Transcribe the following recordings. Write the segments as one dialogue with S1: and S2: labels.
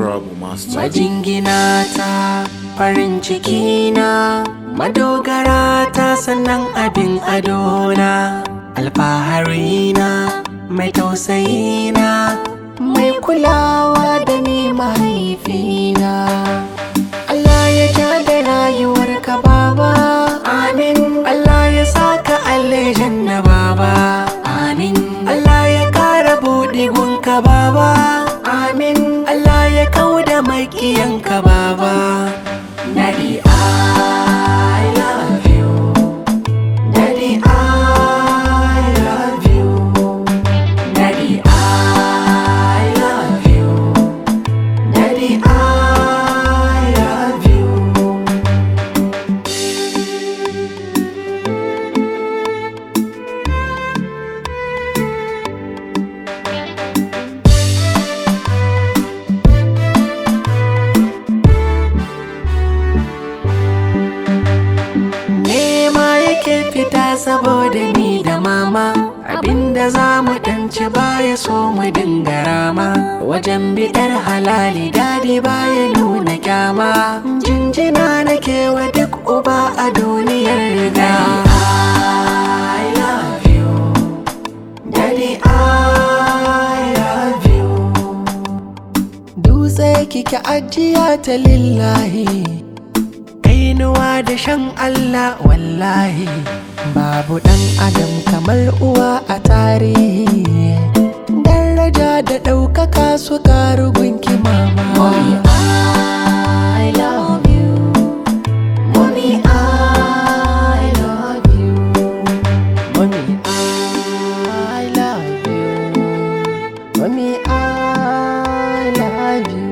S1: Trouble Master.
S2: Majingina ta farin ciki na madogara ta sannan abin adona alfahari na mai tausayi na mai kulawa da ni mahaifina Allah ya ja da rayuwar ka baba amin Allah ya saka aljanna baba amin Allah ya kara buɗe gunka baba amin Allah ya kauda makiyanka baba Daddy I love you Daddy I love you Daddy I love you Daddy I love you nema yake fita saboda ni da mama abinda za mu danci baya so mu dinga rama wajen biɗar halali dadi baya nuna kyama jinjina nake wa duk uba a duniyar riga I love you Daddy I love you Dutse kike ajiya ta lillahi kainuwa da shan Allah wallahi babu ɗan adam kamar uwa a tarihi daraja da ɗaukaka su karu gunki mama Mommy, I love you Mommy, I love you Mommy, I love you Mommy, I love you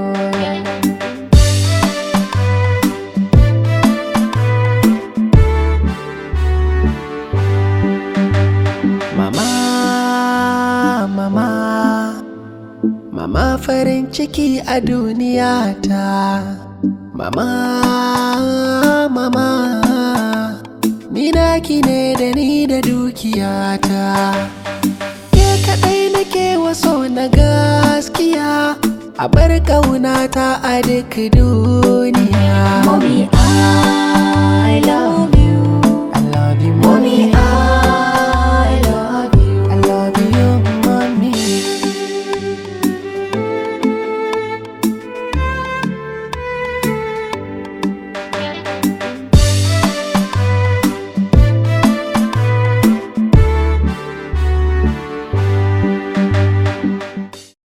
S2: Mama, mama, mama farin ciki a duniya ta. Mama, mama, ni naki ne da ni da dukiyata. Ke kaɗai nake waso na gaskiya, a bar ƙaunata a duk duniya.
S3: Mommy, I love